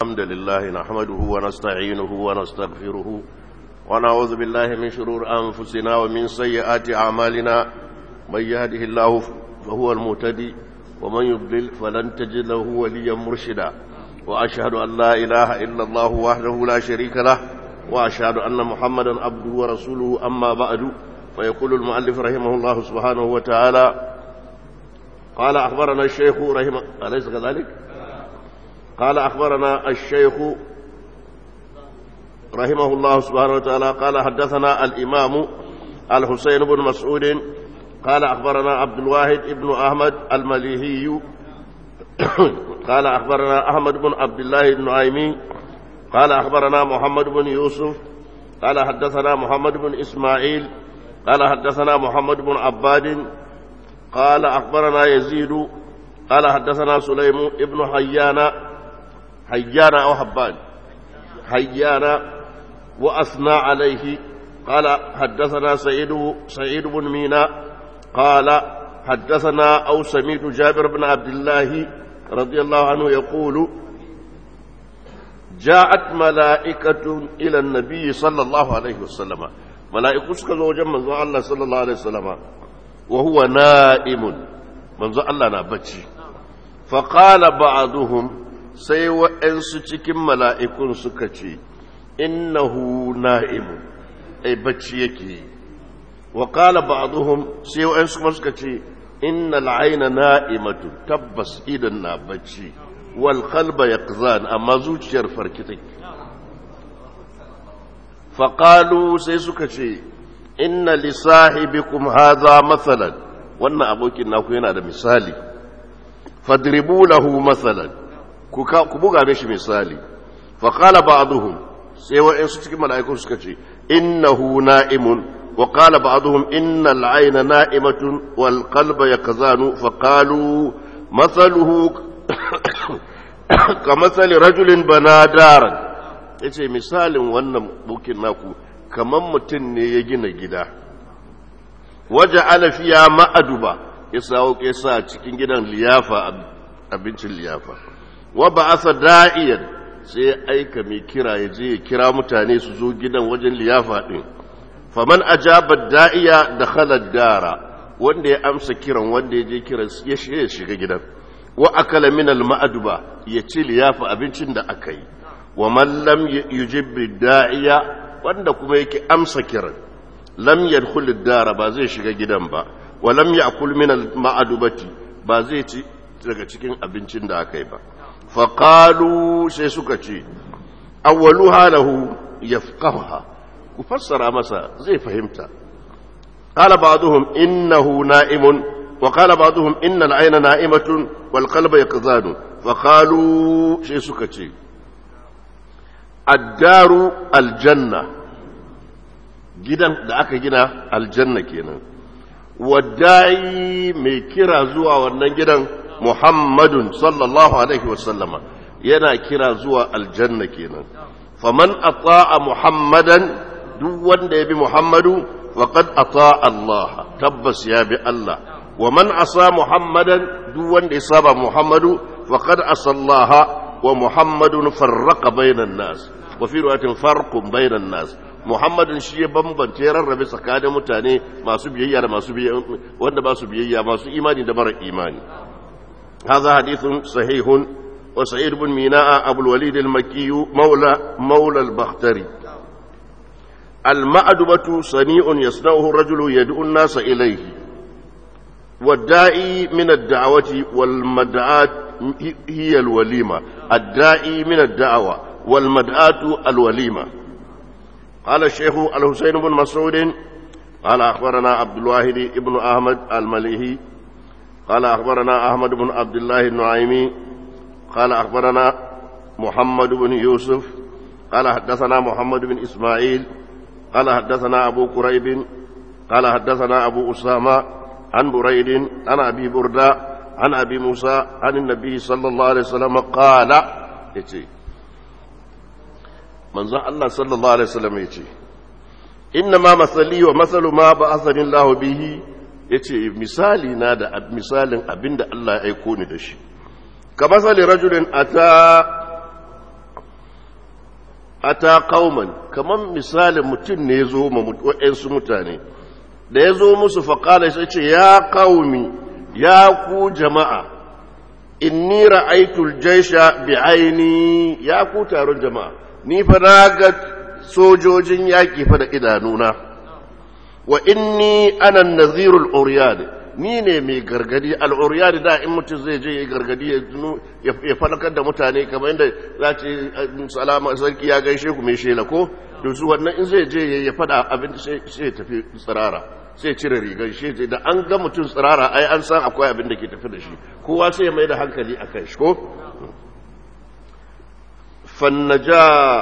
الحمد لله نحمده ونستعينه ونستغفره ونعوذ بالله من شرور أنفسنا ومن سيئات أعمالنا من يهده الله فهو المهتدي ومن يضلل فلن تجد له وليا مرشدا وأشهد أن لا إله إلا الله وحده لا شريك له وأشهد أن محمدا عبده ورسوله أما بعد فيقول المؤلف رحمه الله سبحانه وتعالى قال أخبرنا الشيخ رحمه أليس كذلك؟ قال أخبرنا الشيخ رحمه الله سبحانه وتعالى قال حدثنا الإمام الحسين بن مسعود قال أخبرنا عبد الواحد بن أحمد المليهي قال أخبرنا أحمد بن عبد الله النعيمي قال أخبرنا محمد بن يوسف قال حدثنا محمد بن إسماعيل قال حدثنا محمد بن عباد قال أخبرنا يزيد قال حدثنا سليم ابن حيان حيان أو حبان حيان وأثنى عليه قال حدثنا سعيد سعيد بن مينا قال حدثنا أو سميت جابر بن عبد الله رضي الله عنه يقول جاءت ملائكة إلى النبي صلى الله عليه وسلم ملائكة سكزوا جمع الله صلى الله عليه وسلم وهو نائم منذ الله نبتشي فقال بعضهم sai waɗansu cikin mala'ikun suka ce, Innahu na'imu, ai bacci yake yi, wa ƙala ba sai waɗansu kuma suka ce, Inna la'aina na'imatu tabbas idan na bacci, wal kalba ya amma zuciyar farkitai. Faƙalu sai suka ce, Inna lissahibikum haza matsalan, wannan abokin naku yana da misali, fadribu lahu matsalan. ku buga da shi misali faƙala ba aduhun sai wa'insu cikin mala'ikun suka ce innahu na'imun wa ƙala ba aduhun inna al'aina na'imatun wal kalba ya kazanu faƙalu matsaluhu ka matsali rajulin bana daren ya ce misalin wannan bukin naku kamar mutum ne ya gina gida waje alafiya ma'aduba ya sa cikin gidan liyafa abincin liyafa wa ba asa da'iyan sai ya aika mai kira ya je ya kira mutane su zo gidan wajen liyafa ɗin faman ajaba da'iya da khalar dara wanda ya amsa kiran wanda ya je kiran ya shiga gidan wa akala min al ma'aduba ya ci liyafa abincin da aka yi wa man lam yujib da'iya wanda kuma yake amsa kiran lam yadkhul dara ba zai shiga gidan ba wa lam ya'kul min al ma'adubati ba zai ci daga cikin abincin da aka yi ba faƙalu sai suka ce awwaluha lahu yafqaha ku fassara masa zai fahimta qala ba'dhum innahu na'imun wa qala ba'dhum inna al-'ayna na'imatun wal qalba yaqzanu faqalu sai suka ce ad-daru al-janna gidan da aka gina aljanna kenan wadai mai kira zuwa wannan gidan Muhammadun sallallahu Alaihi wasallama yana kira zuwa aljanna kenan. Faman ata'a Muhammadan duk wanda ya bi Muhammadu faqad ata'a Allah tabbas ya bi Allah. Wa man asa Muhammadan duk wanda ya saba Muhammadu faqad asallaha wa Muhammadun farraqa bainan nas. Wa fi riwayatin farqun bainan nas. Muhammadun shi ya bambance rarrabe tsakanin mutane masu biyayya da masu biyayya wanda ba su biyayya masu imani da mara imani. هذا حديث صحيح وسعيد بن ميناء أبو الوليد المكي مولى مولى البختري المأدبة صنيع يصنعه الرجل يدعو الناس إليه والداعي من الدعوة والمدعاة هي الوليمة الداعي من الدعوة والمدعاة الوليمة قال الشيخ الحسين بن مسعود قال أخبرنا عبد الواحد بن أحمد المليهي قال أخبرنا أحمد بن عبد الله النعيمي قال أخبرنا محمد بن يوسف قال حدثنا محمد بن إسماعيل قال حدثنا أبو كريب قال حدثنا أبو أسامة عن بريد عن أبي بردة عن أبي موسى عن النبي صلى الله عليه وسلم قال يتي من الله صلى الله عليه وسلم يتي إنما مثلي ومثل ما بعثني الله به ya ce misali na da misalin abin da Allah ya aiko ni da shi ka masali rajulin a ta ata qauman kaman misalin mutum ne zo ma waɗansu mutane da ya zo musu faƙala sai ce ya qaumi ya ku jama'a inni ra'aytul jaysha bi aini ya ku taron jama'a ni fa na ga sojojin yaƙi fa da idanuna wa inni ana nazirul uryan ni ne mai gargadi al'uriyani da in mutum zai je ya gargadi ya falakar da mutane kamar yadda za ce salama sarki ya gaishe ku mai shela ko da su wannan in zai je ya fada abin sai ya tafi tsirara sai cire rigar shi da an ga mutum tsirara ai an san akwai abin da ke tafi da shi kowa sai ya mai da hankali a kan shi ko fannaja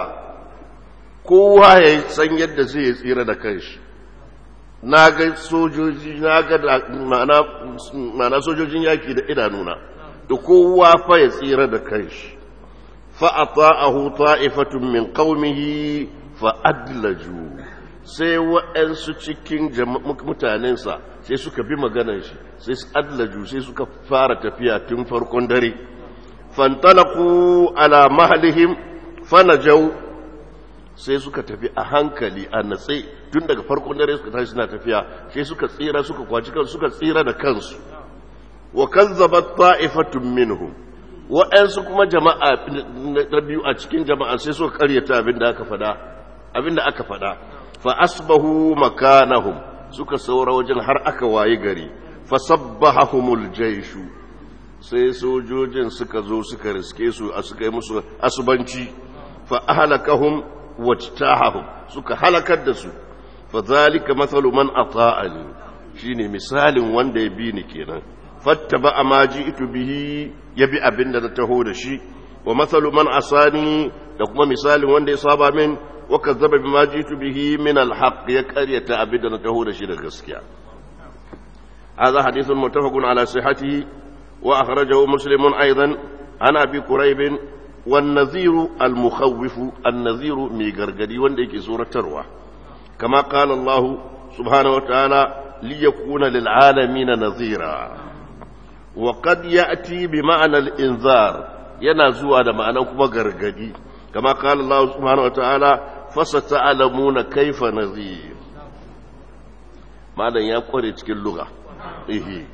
kowa ya san yadda zai tsira da kanshi na ga sojoji na ga ma'ana sojojin yaki da idanuna da kowa fa ya tsira da kanshi fa ata'ahu ta'ifatun min qaumihi fa adlaju sai waɗansu cikin mutanensa sai suka bi maganar shi sai su adlaju sai suka fara tafiya tun farkon dare fantalaku ala mahalihim fanajau sai suka tafi a hankali a natse tun daga farkon dare suka tashi suna tafiya sai suka tsira suka kwaci kansu suka tsira da kansu wa kazzabat ta'ifatun minhum wa'ansu kuma jama'a na biyu a cikin jama'a sai suka karyata abin da aka fada abin da aka fada fa asbahu makanahum suka saura wajen har aka wayi gari fa sabbahumul jayshu sai sojojin suka zo suka riske su a suka yi musu asubanci fa ahlakahum wajtahahum suka halakar da su fa zalika mathalu man ata'ani shine misalin wanda ya bi ni kenan fattaba ma ji'tu bihi yabi abinda na taho da shi wa mathalu man asani da kuma misalin wanda ya saba min wa kazzaba bima ji'tu bihi min alhaq ya qaryata abinda na taho da shi da gaskiya هذا حديث متفق على صحته وأخرجه مسلم أيضا عن أبي كريب والنذير المخوف النذير ميغرغدي وندك سورة تروى كما قال الله سبحانه وتعالى ليكون للعالمين نذيرا وقد يأتي بمعنى الإنذار ينزو هذا معنى كما غرغدي كما قال الله سبحانه وتعالى فستعلمون كيف نذير معنى يقول cikin lugha إيه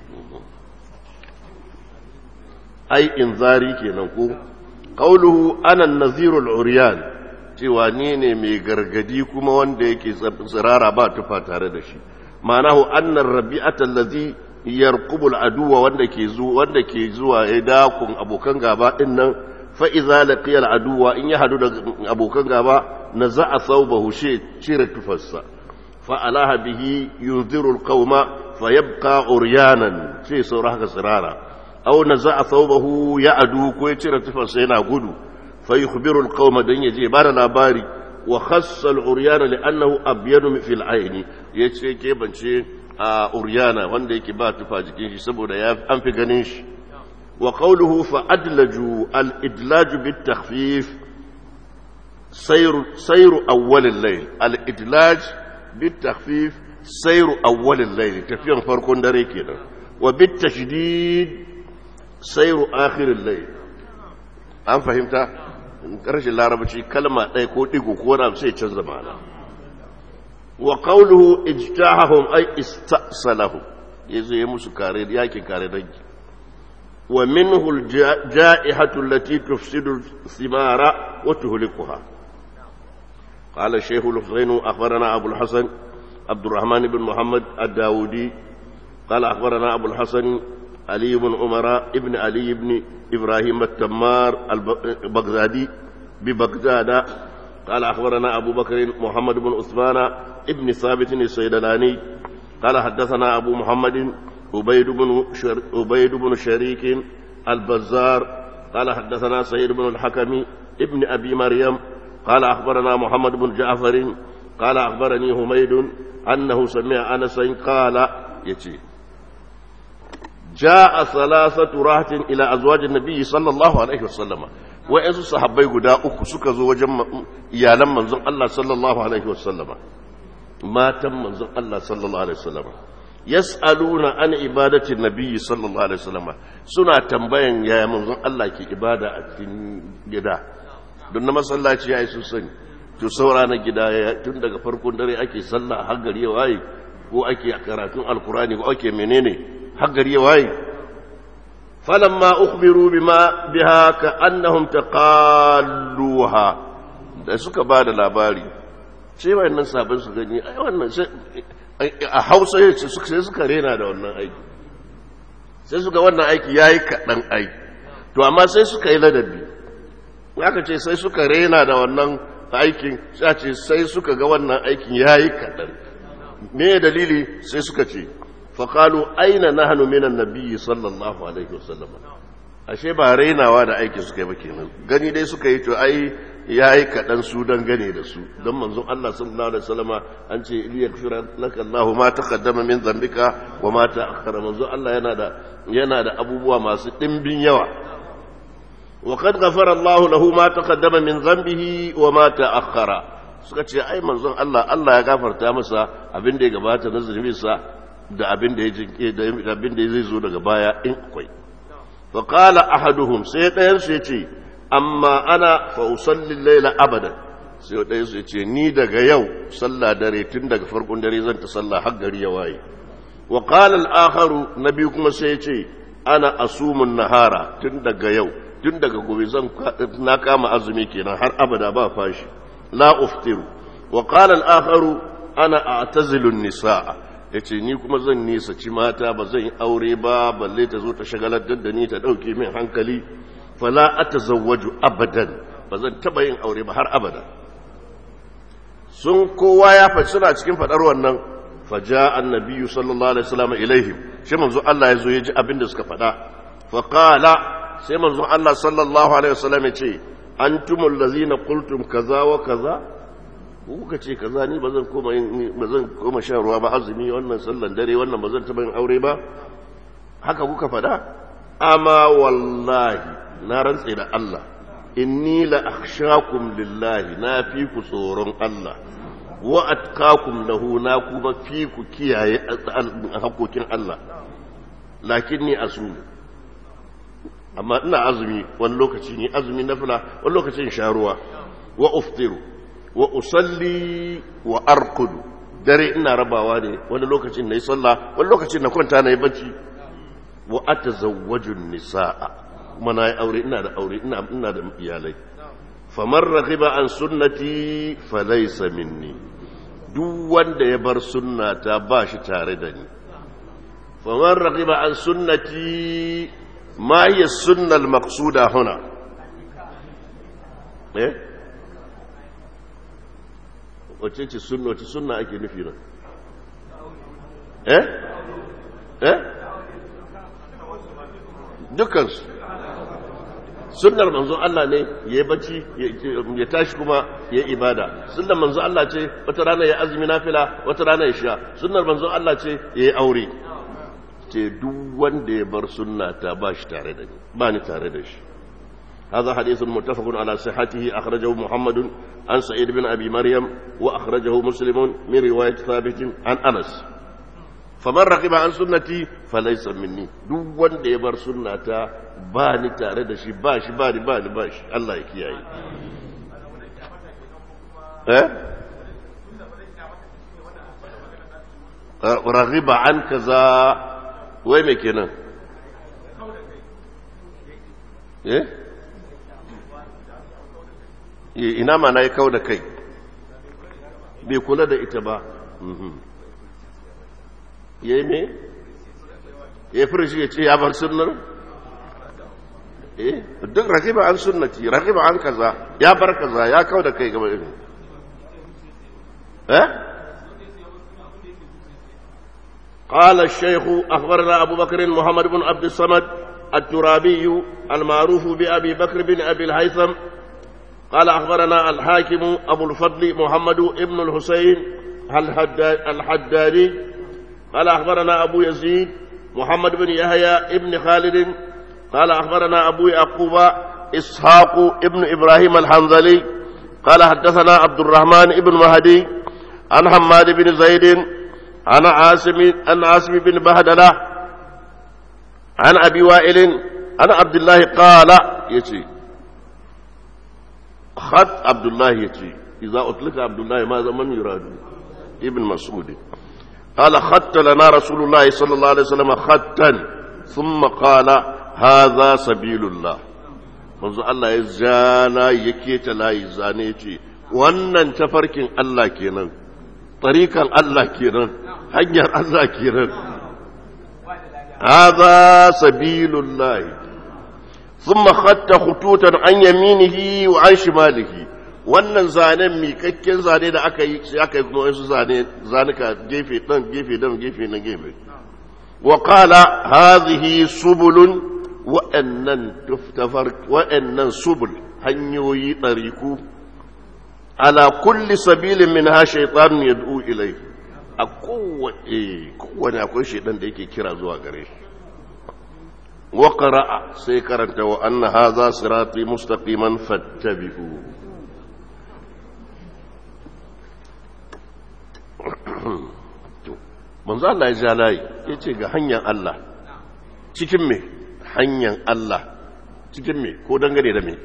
أي إنذاري kenan ko qawluhu ana an-nazirul uryan cewa ni ne mai gargadi kuma wanda yake tsirara ba tufa tare da shi ma'anahu annar rabi'ata allazi yarqubu al-aduwa wanda ke zuwa wanda ke zuwa ya dakun abokan gaba din nan fa idza laqiya al-aduwa in ya hadu da abokan gaba naza'a thawbahu shi cire tufarsa fa alaha bihi yunziru al-qauma fayabqa uryanan sai saura haka tsirara aw naza'a thawbahu ya'du ko ya cire tufarsa yana gudu fa yukhbiru al-qauma dan yaje ba da labari wa khassa al-uryana li'annahu abyadu fi al-ayni yace ke bance a uryana wanda yake ba tufa jikin shi saboda ya an fi ganin shi wa qawluhu fa adlaju al-idlaju bit-takhfif sayru sayru awwal al-layl al-idlaj bit-takhfif sayru awwal al-layl tafiyan farkon dare kenan wa bit-tashdid sayru akhir al-layl an fahimta karshen larabci kalma ɗaya ko ɗigo ko wani sai canza ma'ana wa qawluhu ijtahahum ay istasalahum yazo ya musu kare yakin kare dangi wa minhu al-ja'ihatu allati tufsidu thimara wa tuhlikuha قال الشيخ الحسين أخبرنا أبو الحسن عبد الرحمن بن محمد الداودي قال أخبرنا أبو الحسن علي بن عمر ابن علي بن إبراهيم التمار البغدادي ببغداد قال أخبرنا أبو بكر محمد بن عثمان ابن ثابت السيدلاني قال حدثنا أبو محمد عبيد بن شر... عبيد بن شريك البزار قال حدثنا سيد بن الحكم ابن أبي مريم قال أخبرنا محمد بن جعفر قال أخبرني حميد أنه سمع أنسا قال يتي جاء ثلاثة راحة إلى أزواج النبي صلى الله عليه وسلم وإن صحابي قدا أكو سكزو وجم إيالا منزل الله صلى الله عليه وسلم ما تم منزل الله صلى الله عليه وسلم يسألون عن عبادة النبي صلى الله عليه وسلم سنة تنبين يا منزل الله كي عبادة أتن جدا دون ما صلى الله عليه وسلم to saura na gida tun daga farkon dare ake sallah har gari ya waye ko ake karatun alkurani ko ake menene har gari ya waye falamma ukhbiru bima biha ka annahum taqalluha da suka ba da labari sai wayannan sabon su gani ai wannan a Hausa sai suka rena da wannan aiki sai suka wannan aiki yayi kadan aiki to amma sai suka yi ladabi aka ce sai suka rena da wannan aikin sai ce sai suka ga wannan aikin yayi kadan me dalili sai suka ce faqalu aina nahnu minan nabiyyi sallallahu alaihi wasallam ashe ba rainawa da aikin suka yi ba kenan gani dai suka yi to ai yayi kadan su dan gane da su dan manzon Allah sallallahu alaihi wasallama an ce liyaghfira laka Allahu ma taqaddama min dhanbika wa ma ta'akhkhara manzon Allah yana da yana da abubuwa masu dimbin yawa وقد غفر الله له ما تقدم من ذنبه وما تأخر suka ce ai manzon Allah Allah ya gafarta masa abin da ya gabata na zunubinsa da abin da ya jinke da abin da zai zo daga baya in akwai fa qala ahaduhum sai ɗayan su yace amma ana fa usalli layla abada sai ɗayan su yace ni daga yau sallah dare tun daga farkon dare zan ta sallah har gari ya waye wa qala al-akharu nabi kuma sai yace ana asumun nahara tun daga yau tun daga gobe zan na kama azumi kenan har abada ba fashi la uftiru wa qala al-akharu ana a'tazilu an-nisaa yace ni kuma zan nisa ci mata ba zan yi aure ba balle ta zo ta shagalar da ni ta dauke min hankali fala atazawwaju abadan ba zan taba yin aure ba har abada sun kowa ya fa suna cikin fadar wannan faja annabiyyu sallallahu alaihi wasallam ilaihim shi manzo Allah ya zo ya ji abin da suka fada fa qala sai manzon Allah sallallahu alaihi wasallam ya ce antumul ladzina qultum kaza wa kaza kuka ce kaza ni bazan koma yin bazan koma shan ruwa ba azumi wannan sallan dare wannan bazan taba yin aure ba haka kuka fada amma wallahi na rantse da Allah inni la akhshakum lillahi na fi ku tsoron Allah wa atqakum lahu na kuma fi ku kiyaye hakokin Allah lakinni asumi amma ina azumi wani lokaci ne azumi na fila wani lokacin sharuwa wa uftiru wa usalli wa arkudu dare ina rabawa ne wani lokacin na yi sallah wani lokacin na kwanta na yi bacci wa atazawwajun nisaa kuma na yi aure ina da aure ina ina da iyalai faman raghiba an sunnati falaysa minni duk wanda ya bar sunnata ba shi tare da ni faman raghiba an sunnati ما هي السنة المقصودة هنا ايه wace ce sunna wace sunna ake nufi nan eh eh dukansu sunnar manzon Allah ne ya yi bacci ya tashi kuma ya yi ibada sunnar manzon Allah ce wata rana ya azumi nafila wata rana ya sha sunnar manzon Allah ce ya yi aure ce duk wanda ya bar sunna ta ba shi tare da ni ba ni tare da shi هذا حديث متفق على صحته أخرجه محمد عن سعيد بن أبي مريم وأخرجه مسلم من رواية ثابت عن أنس فمن رغب عن سنتي فليس مني دو وند يبر سنة باني تارد شي باش باني باني باش الله يكياي اه رغب عن كذا wai mai kenan eh ina ma na yi kau da kai bai kula da ita ba ya yi mai ya fi shi ya ce ya bar sunnar eh duk rakiba an sunnati rakiba an kaza ya bar kaza ya kau da kai gaba irin eh قال الشيخ أخبرنا أبو بكر محمد بن عبد الصمد الترابي المعروف بأبي بكر بن أبي الهيثم قال أخبرنا الحاكم أبو الفضل محمد بن الحسين الحدادي قال أخبرنا أبو يزيد محمد بن يحيى بن خالد قال أخبرنا أبو يعقوب إسحاق ابن إبراهيم الحنظلي قال حدثنا عبد الرحمن بن مهدي عن حماد بن زيد عن عاصم عن عاصم بن بهدلة عن أبي وائل عن عبد الله قال يتي خط عبد الله يتي idza utlika abdullahi ma zaman yuradu ibn mas'ud قال خط لنا رسول الله صلى الله عليه وسلم خطا ثم قال هذا سبيل الله manzo Allah ya zana ya keta layi zane ya ce wannan tafarkin Allah kenan tarikan Allah kenan hanyar Allah kenan hadha sabilullahi thumma khatta khututan an yaminihi wa an shimalihi wannan zanen mikakken zane da aka yi sai aka yi kuma wasu zane zanuka gefe dan gefe dan gefe na gefe wa qala hadhihi subulun wa'annan tuftafar wa'annan subul hanyoyi ɗariku ala kulli sabilin min ha shaitanun yad'u ilai a kowane kowane akwai shaitan da yake kira zuwa gare shi wa qara'a sai karanta wa anna hadha sirati mustaqiman fattabi'u manzo Allah ya ja layi yace ga hanyar Allah cikin me hanyar Allah cikin me ko dangane da me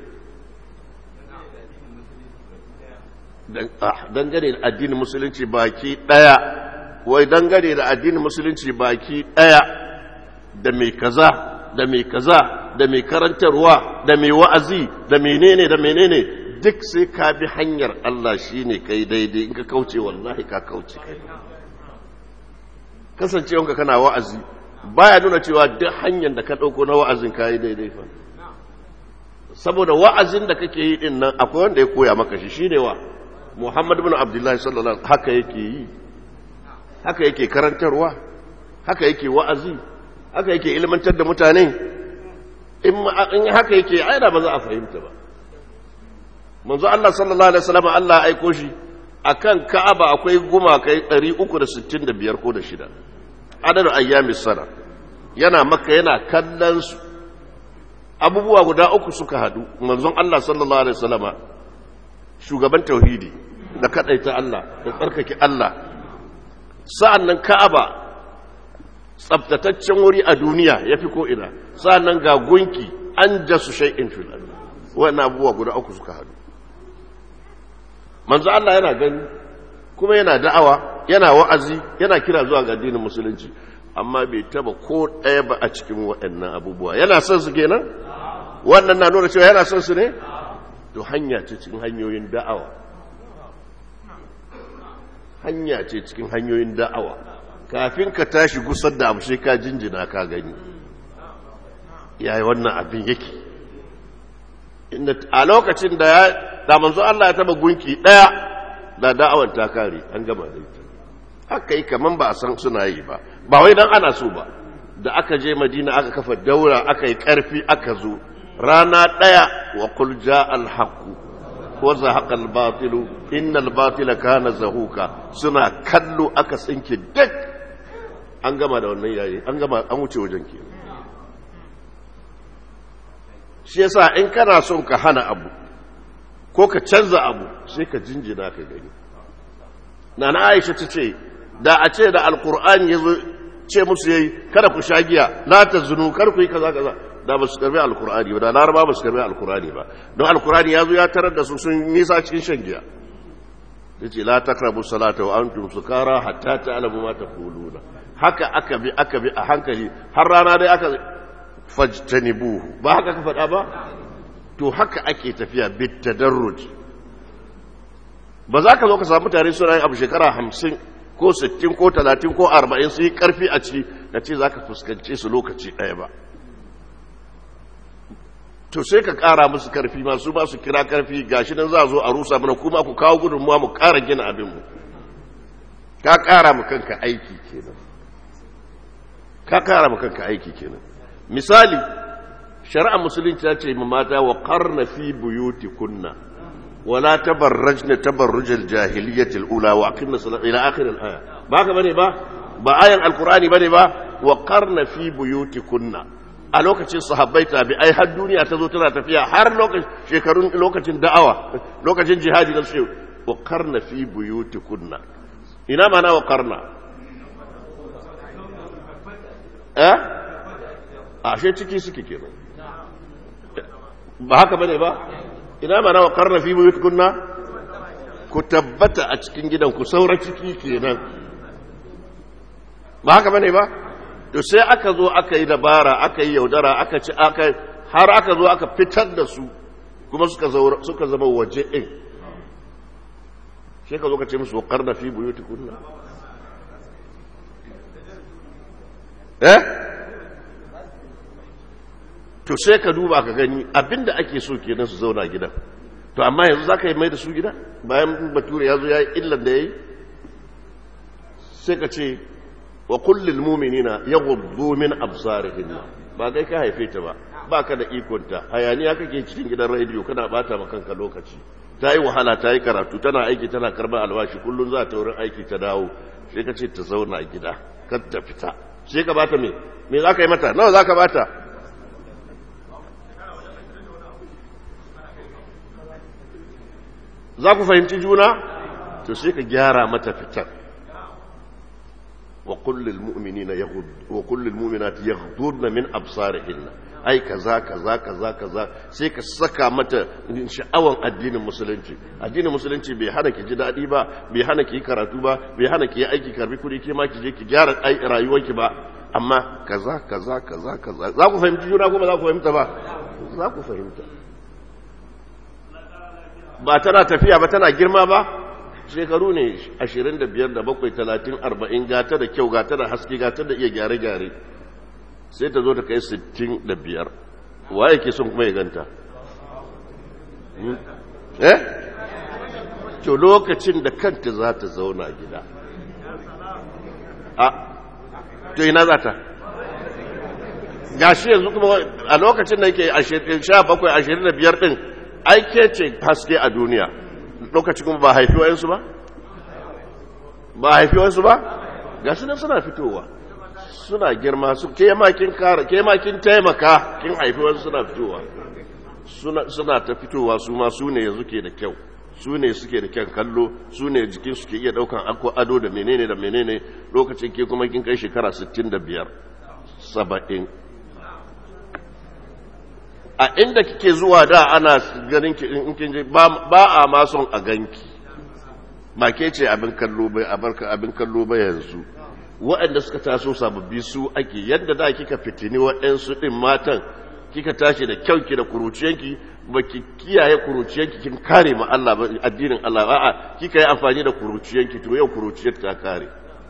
dangane da addinin musulunci baki daya wai dangane da addinin musulunci baki daya da mai kaza da mai kaza da mai karantarwa da mai wa'azi da menene da menene duk sai ka bi hanyar Allah shine kai daidai in ka kauce wallahi ka kauce kai kasancewanka kana wa'azi baya nuna cewa duk hanyar da ka ɗauko na wa'azin ka yi daidai fa saboda wa'azin da kake yi din nan akwai wanda ya koya maka shi shine wa Muhammad bin Abdullahi sallallahu alaihi haka yake yi haka yake karantarwa haka yake wa'azi haka yake ilmantar da mutane in haka yake ai da ba za a fahimta ba manzo Allah sallallahu alaihi wasallam Allah ya aiko shi akan Ka'aba akwai gumakai 365 ko da shida adadin ayyamis sana yana maka yana kallon su abubuwa guda uku suka hadu manzon Allah sallallahu alaihi wasallama shugaban tauhidi da kadaita Allah da tsarkake Allah sa'annan Ka'aba tsaftataccen wuri a duniya yafi ko ina sa'annan ga gunki an jasu shay'in fil ard wannan abubuwa guda uku suka hadu manzo Allah yana gani kuma yana da'awa yana wa'azi yana kira zuwa ga addinin musulunci amma bai taba ko ɗaya ba a cikin waɗannan abubuwa yana son su kenan wannan na nuna cewa yana son su ne to hanya ce cikin hanyoyin da'awa hanya ce cikin hanyoyin da'awa kafin ka tashi gusar da abu sai ka jinjina ka gani yayi wannan abin yake inda a lokacin da ya da manzo Allah ya taba gunki daya da da'awan ta kare an gama da ita haka yi kaman ba a san suna yi ba ba wai dan ana so ba da aka je madina aka kafa daura aka yi karfi aka zo rana daya wa qul jaa al haqq wa zahaqa al batil inna al batila kana zahuka suna kallo aka tsinke duk an gama da wannan yayi an gama an wuce wajen ke shi yasa in kana son ka hana abu ko ka canza abu sai ka jinjina ka gani na na aisha ta ce da a ce da alkur'ani ya zo ce musu yayi kada ku sha giya la ta zunu kar ku yi kaza kaza da ba su karbi alkur'ani ba da laraba ba su karbi alkur'ani ba don alkur'ani ya zo ya tarar da su sun nisa cikin shan giya ya ce la takrabu salata wa antum sukara hatta ta'lamu ma taquluna haka aka bi aka bi a hankali har rana dai aka fajtanibuhu ba haka ka faɗa ba to haka ake tafiya bit tadarruj ba za ka zo ka samu tare suna yin abu shekara hamsin ko sittin ko talatin ko arba'in su yi karfi a ciki ka ce za ka fuskance su lokaci ɗaya ba to sai ka ƙara musu karfi masu ba su kira karfi gashi nan za a zo a rusa mana kuma ku kawo gudunmuwa mu ƙara gina abinmu ka ƙara mu kanka aiki kenan ka ƙara mu kanka aiki kenan misali shari'a musulunci ta ce mata wa qarna fi buyutikunna wala tabarrajna tabarrujal jahiliyyatil ula wa aqimna salata ila akhir al aya ba ka bane ba ba ayan alqur'ani bane ba wa qarna fi buyutikunna a lokacin sahabbai tabi'ai har duniya ta zo tana tafiya har lokacin shekarun lokacin da'awa lokacin jihadi da su wa qarna fi buyutikunna ina mana wa qarna eh ashe ciki suke kenan ba haka bane ba ina mana wa karna fi buyut kunna ku tabbata a cikin gidan ku saura ciki kenan ba haka bane ba to sai aka zo aka yi dabara aka yi yaudara aka ci aka har aka zo aka fitar da su kuma suka suka zama waje din sai ka zo ka ce musu wakar da fi buyutikunna eh to sai ka duba ka gani abinda ake so kenan su zauna gidan to amma yanzu za ka yi mai da su gida bayan bature ya zo ya yi illan da ya yi sai ka ce wa kullum muminina ya gudu min absarihin ba kai ka haife ta ba ba ka da ikonta hayaniya kake cikin gidan rediyo kana bata ma kanka lokaci ta yi wahala ta yi karatu tana aiki tana karɓar albashi kullum za ta wurin aiki ta dawo sai ka ce ta zauna gida kar ta fita sai ka bata me me za ka yi mata nawa za ka bata za ku fahimci juna to sai ka gyara mata fitar wa kullul mu'minina yaghud wa kullul mu'minati yaghdudna min absarihinna ai kaza kaza kaza kaza sai ka saka mata sha'awan addinin musulunci addinin musulunci bai hana ki ji daɗi ba bai hana ki karatu ba bai hana ki yi aiki karbi kuɗi ke ma ki je ki gyara rayuwarki ba amma kaza kaza kaza kaza za ku fahimci juna ko ba za ku fahimta ba za ku fahimta ba tana tafiya ba tana girma ba shekaru ne 25 da 7 30 40 gata da kyau gata da haske gata da iya gyare-gyare sai ta zo ta kai 65 waye ke son kuma ya ganta eh to lokacin da kanta za ta zauna gida a to ina za ta gashi yanzu kuma a lokacin da yake 17 25 din aike ce haske a duniya lokaci kuma ba haifi wayansu ba ba haifi wayansu ba ga su nan suna fitowa suna girma su ke makin kara ke makin taimaka kin haifi wayansu suna fitowa suna ta fitowa su ma su ne yanzu ke da kyau su ne suke da kyan kallo su ne jikin su ke iya daukan akwa ado da menene da menene lokacin ke kuma kin kai shekara 65 70 a inda kike zuwa da ana ganin ki in kin je ba a ma son a ganki ba ke ce abin kallo bai abarka abin kallo bai yanzu waɗanda suka taso sababbi su ake yadda da kika fitini waɗansu ɗin matan kika tashi da kyauki da kuruciyanki ba ki kiyaye kuruciyanki kin kare ma Allah ba addinin Allah ba a kika yi amfani da kuruciyanki to yau kuruciyar ta kare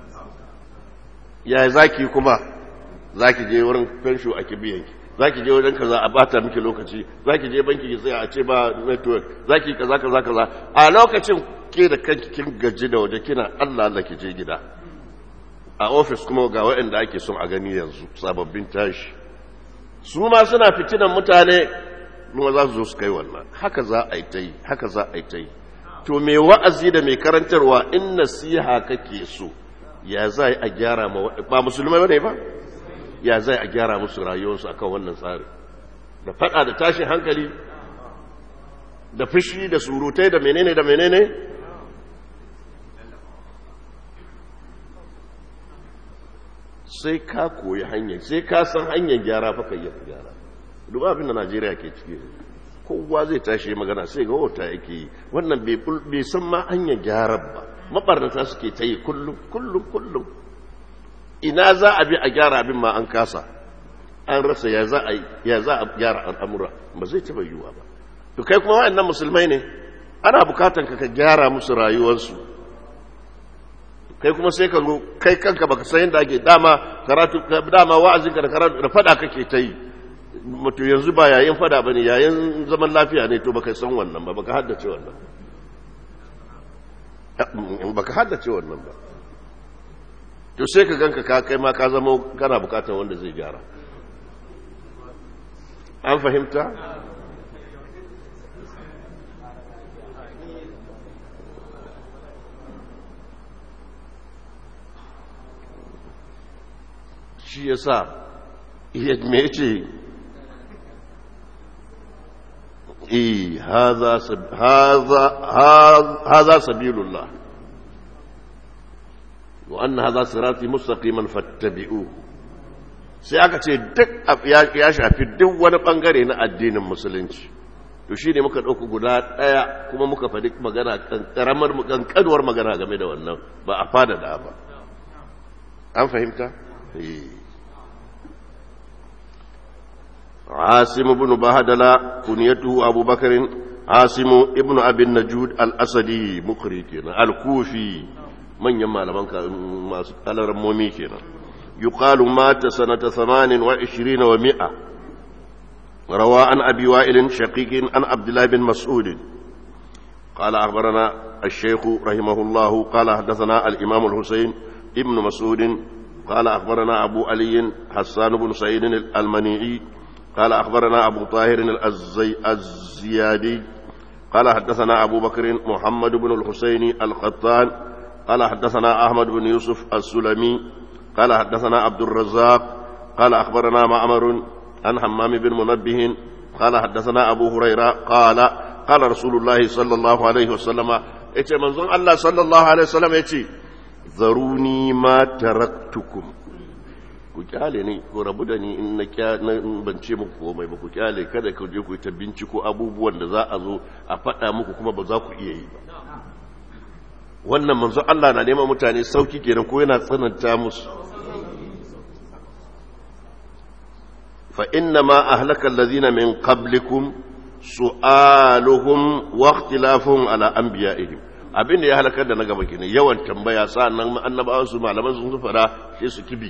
ya zaki kuma zaki je wurin fensho a kibiyanki za ki je wajen kaza a bata miki lokaci za ki je banki ki tsaya a ce ba network za ki kaza kaza kaza a lokacin ke da kanki kin gaji da waje kina Allah Allah ki je gida a ofis kuma ga waɗanda ake son a gani yanzu sababbin tashi su ma suna fitinan mutane kuma za su zo su kai wannan haka za a yi ta yi haka za a yi ta yi to me wa'azi da mai karantarwa in nasiha kake so ya za a gyara ma ba musulmai ba ne ba ya zai a gyara musu rayuwarsu akan wannan tsari da fada da tashin hankali da fushi da surutai da menene da menene sai ka koyi hanyar sai ka san hanyar gyara fa kai yadda gyara duba abin da najeriya ke ciki kowa zai tashi magana sai ga wata yake yi wannan bai san ma hanyar gyara ba mabarnata suke ta yi kullum kullum kullum ina za a bi a gyara abin ma an kasa an rasa ya za a ya za a gyara al'amura ba zai taba yiwuwa ba to kai kuma wa'annan musulmai ne ana bukatan ka ka gyara musu rayuwarsu kai kuma sai ka kai kanka baka san yadda ake dama karatu dama wa'azin ka da karatu da fada kake ta yi mutu yanzu ba yayin fada bane yayin zaman lafiya ne to baka san wannan ba baka haddace wannan baka haddace wannan ba to sai ka ganka ka kai ma ka zama kana bukatar wanda zai gyara an fahimta shi ya sa me ce eh haza sabilullah wa anna hadha sirati mustaqiman fattabi'u sai aka ce duk ya shafi duk wani bangare na addinin musulunci to shi ne muka ɗauku guda ɗaya kuma muka faɗi magana ƙaramar ƙanƙanuwar magana game da wannan ba a fada da ba an fahimta? عاصم بن بهدلة كنيته أبو بكر عاصم ابن أبي النجود الأسدي مقري كنا الكوفي من يما لمن قال رمومي كنا يقال مات سنة ثمان وعشرين ومئة روى عن أبي وائل شقيق عن عبد الله بن مسعود قال أخبرنا الشيخ رحمه الله قال حدثنا الإمام الحسين ابن مسعود قال أخبرنا أبو علي حسان بن سعيد المنيعي قال أخبرنا أبو طاهر الأزي الزيادي قال حدثنا أبو بكر محمد بن الحسين القطان قال حدثنا أحمد بن يوسف السلمي قال حدثنا عبد الرزاق قال أخبرنا معمر عن حمام بن منبه قال حدثنا أبو هريرة قال قال رسول الله صلى الله عليه وسلم yace manzon Allah sallallahu alaihi wasallam yace zaruni ma taraktukum ku kyale ni ko rabu da ni in na ban ce muku komai ba ku kyale kada ku je ku yi ta binciko abubuwan da za a zo a faɗa muku kuma ba za ku iya yi ba wannan manzo Allah na neman mutane sauki kenan ko yana tsananta musu fa inna ma ahlaka allazina min qablikum su'aluhum wa ikhtilafuhum ala anbiya'ihim abin da ya halakar da na gaba kenan yawan tambaya sa'annan annabawan su malaman sun fara sai su kibi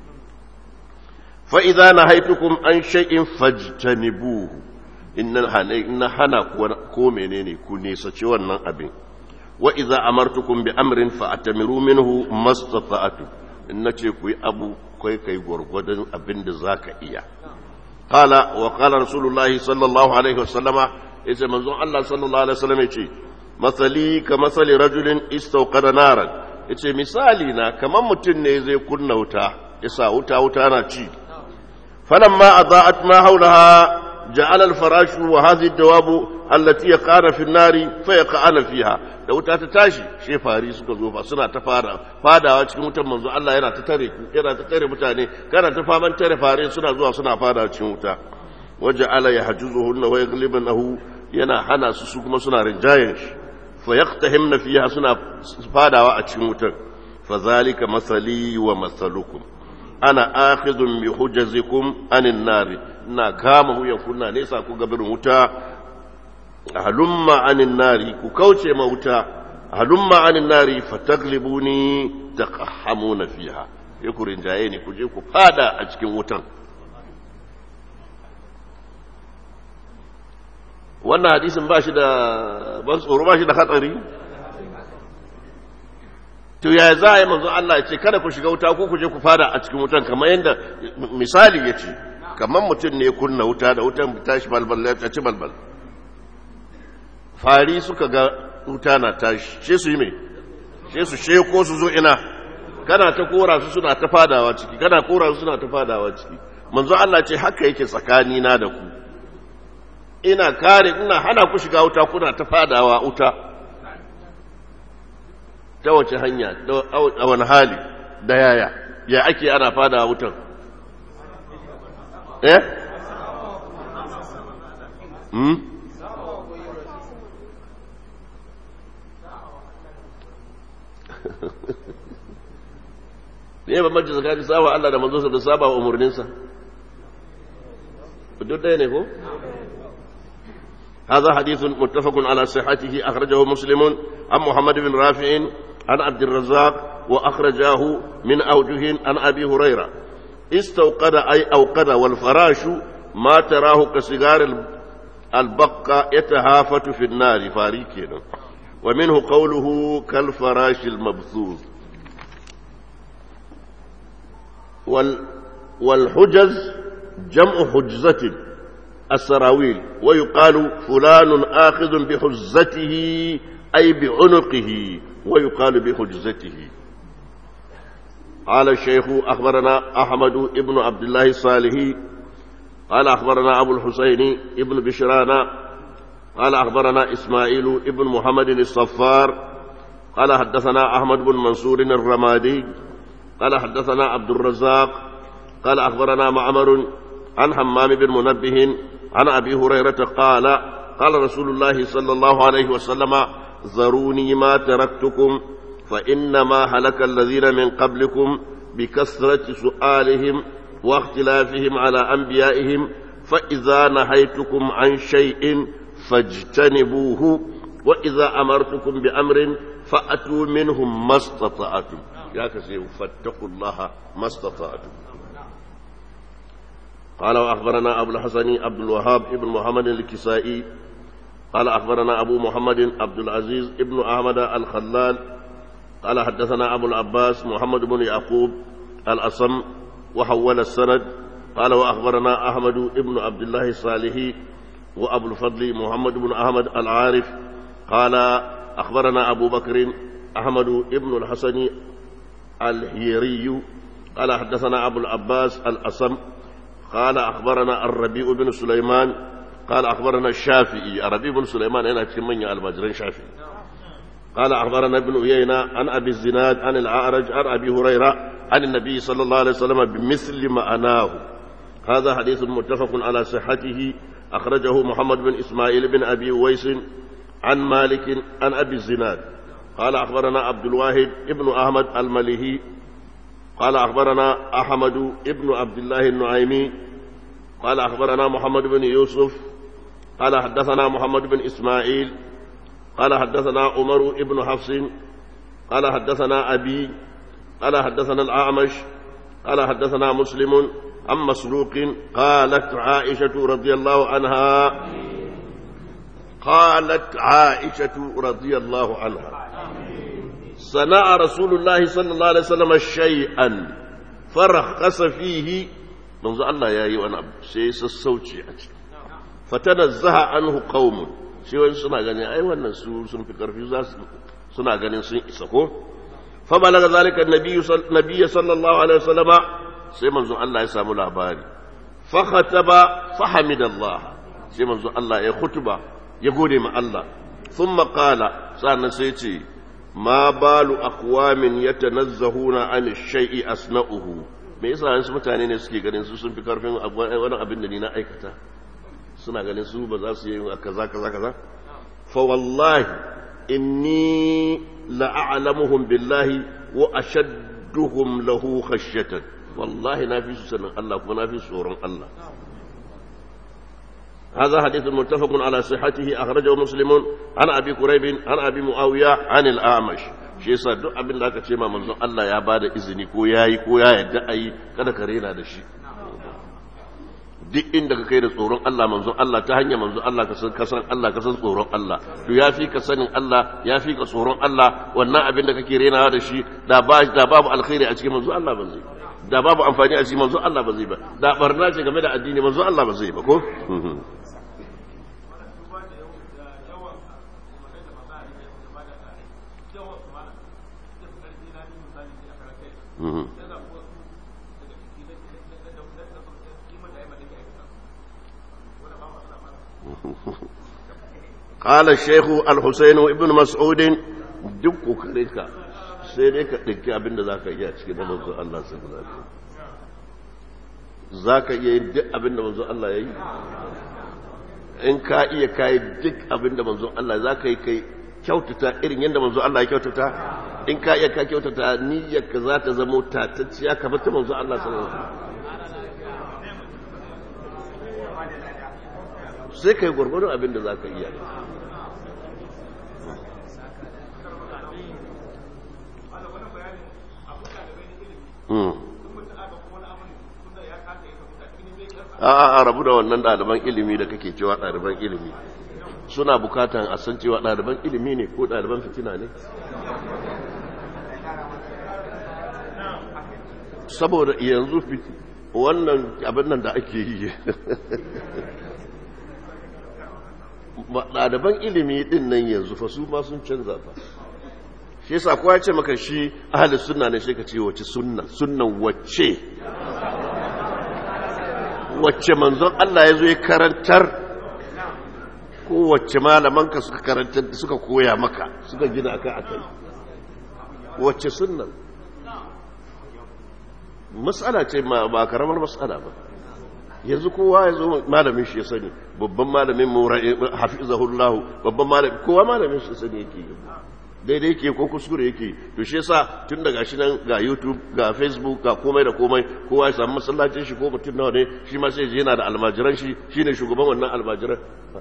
fa idza nahaytukum an shay'in fajtanibuhu inna hana ko menene ku nesace wannan abin wa iza amartukum bi amrin fa atamiru minhu mastata'tu in nace ku yi abu kai kai gurgurdan abin da zaka iya qala wa qala rasulullah sallallahu alaihi wasallama yace manzon Allah sallallahu alaihi wasallam yace masali ka masali rajulin istawqada naran yace misali na kaman mutun ne zai kunna wuta yasa wuta wuta na ci falamma adaat ma haulaha جعل الفراش وهذه الدواب التي يقعن في النار فيقعن فيها da wuta ta tashi she fari suka zo fa suna ta fara fadawa cikin wutan manzo Allah yana ta tare ku yana ta tare mutane kana ta faman tare fare suna zuwa suna fadawa cikin wuta waja'ala yahjuzuhunna wa yaghlibunahu yana hana su su kuma suna rinjayen shi fa yaqtahimna fiha suna fadawa a cikin wutar fa zalika masali wa masalukum ana akhidun bi hujazikum anin nari ina kama wuyan kuna nesa ku gabirin wuta halumma anin nari ku kauce ma wuta halumma anin nari fataglibuni taqahhamuna fiha ya ku rinjaye ne ku je ku fada a cikin wutan wannan hadisin ba shi da ban tsoro ba shi da hatsari to ya za a yi manzo Allah ya ce kada ku shiga wuta ko ku je ku fada a cikin wutan kamar yadda misali ya ce kamar mutum ne kunna wuta da wutan tashi balbal ya ci balbal fari suka ga wuta na tashi she su yi mai she su sheko su zo ina kana ta kora su suna ta fadawa ciki kana kora su suna ta fadawa ciki manzo Allah ce haka yake tsakani na da ku ina kare ina hana ku shiga wuta kuna ta fadawa wuta ta wace hanya a wani hali da yaya ya ake ana fadawa wutan eh hmm ne ba majlis tsakanin saba Allah da manzonsa da saba wa umarninsa duk ɗaya ne ko هذا حديث متفق على صحته أخرجه مسلم عن محمد بن رافع عن عبد الرزاق وأخرجاه من أوجه عن أبي هريرة استوقد أي أوقد والفراش ما تراه كسجار البقة يتهافت في النار فاريكين ومنه قوله كالفراش المبثوث وال والحجز جمع حجزة السراويل ويقال فلان آخذ بحجزته أي بعنقه ويقال بحجزته قال الشيخ أخبرنا أحمد ابن عبد الله الصالحي قال أخبرنا أبو الحسين ابن بشرانا قال أخبرنا إسماعيل ابن محمد الصفار قال حدثنا أحمد بن منصور الرمادي قال حدثنا عبد الرزاق قال أخبرنا معمر عن حمام بن منبه عن أبي هريرة قال قال رسول الله صلى الله عليه وسلم ذروني ما تركتكم فإنما هلك الذين من قبلكم بكثرة سؤالهم واختلافهم على أنبيائهم فإذا نهيتكم عن شيء فاجتنبوه وإذا أمرتكم بأمر فأتوا منهم ما استطعتم يا كثير فاتقوا الله ما استطعتم قال وأخبرنا أبو الحسن عبد الوهاب ابن محمد الكسائي قال أخبرنا أبو محمد عبد العزيز ابن أحمد الخلال قال حدثنا أبو العباس محمد بن يعقوب الأصم وحول السند قال وأخبرنا أحمد ابن عبد الله الصالحي وأبو الفضل محمد بن أحمد العارف قال أخبرنا أبو بكر أحمد ابن الحسن الهيري قال حدثنا أبو العباس الأصم قال أخبرنا الربيع بن سليمان قال أخبرنا الشافعي الربيع بن سليمان هنا في من المجرين شافعي قال أخبرنا ابن عيينة عن أبي الزناد عن الأعرج عن أبي هريرة عن النبي صلى الله عليه وسلم بمثل معناه هذا حديث متفق على صحته أخرجه محمد بن إسماعيل بن أبي ويس عن مالك عن أبي الزناد قال أخبرنا عبد الواحد ابن أحمد المليهي قال أخبرنا أحمد ابن عبد الله النعيمي قال أخبرنا محمد بن يوسف قال حدثنا محمد بن إسماعيل قال حدثنا عمر ابن حفص قال حدثنا أبي قال حدثنا الأعمش قال حدثنا مسلم عن مسروق قالت عائشة رضي الله عنها قالت عائشة رضي الله عنها صنع رسول الله صلى الله عليه وسلم شيئا فرخص فيه منذ الله يا أيها النبي سيس الصوت فتنزه عنه قوم shi wani suna ganin ai wannan su sun fi karfi za su suna ganin sun isa ko fa balaga zalika nabiyyu sallallahu alaihi wasallama sai manzo Allah ya samu labari fa khataba fa hamidallah sai manzo Allah ya khutuba ya gode ma Allah thumma qala sannan sai ce ma balu aqwamin yatanazzahuna an shay'i asna'uhu me yasa wasu mutane ne suke ganin su sun fi karfin wani abin da ni na aikata suna ganin su ba za su yi kaza kaza kaza fa wallahi inni la'alamuhum billahi wa ashadduhum lahu khashyatan wallahi na fi su sanin Allah kuma na fi su tsoron Allah هذا حديث متفق على صحته أخرجه مسلم عن أبي كريب عن أبي معاوية عن الأعمش shi yasa duk abin da aka ce ma manzon Allah ya bada izini ko yayi ko ya yadda ayi kada ka rena da shi duk inda ka kai da tsoron Allah manzon Allah ta hanyar manzon Allah ka san kasan Allah ka san tsoron Allah to ya fi ka sanin Allah ya fi ka tsoron Allah wannan abin da kake renawa da shi da ba da babu alkhairi a cikin manzon Allah ba zai da babu amfani a cikin manzon Allah ba zai ba da barna ce game da addini manzon Allah ba zai ba ko Mm-hmm. قال الشيخ الحسين ابن مسعود duk kokarin ka sai dai ka ɗauki abin da za ka iya cikin manzo Allah sai ka zafi za ka iya yin duk abin da manzo Allah ya yi in ka iya kayi duk abin da manzo Allah za ka yi kai kyautata irin yadda manzo Allah ya kyautata in ka iya ka kyautata niyyarka za ta zama tatacciya kamar ta manzo Allah sallallahu alaihi wasallam sai kai gwargwadon abin da za ka iya a a rabu da wannan ɗaliban ilimi da kake cewa ɗaliban ilimi suna bukatan a san cewa ɗaliban ilimi ne ko ɗaliban fitina ne saboda yanzu wannan abin nan da ake yi ɗaliban ilimi ɗin nan yanzu fa su ma sun canza fa shi yasa kowa ya ce maka shi ahalin sunna ne sai ka ce wace sunna sunnan wacce wacce manzon Allah ya zo ya karantar ko wacce malamanka suka karantar suka koya maka suka gina akai akai wacce sunnan matsala ce ba karamar matsala ba yanzu kowa ya zo malamin shi ya sani babban malamin mu hafizahullah babban malamin kowa malamin shi sani yake daidai yake ko kuskure yake to shi yasa tun daga shi nan ga youtube ga facebook ga komai da komai kowa ya samu masallacin shi ko mutum nawa ne shi ma sai yana da almajiran shi shine shugaban wannan almajiran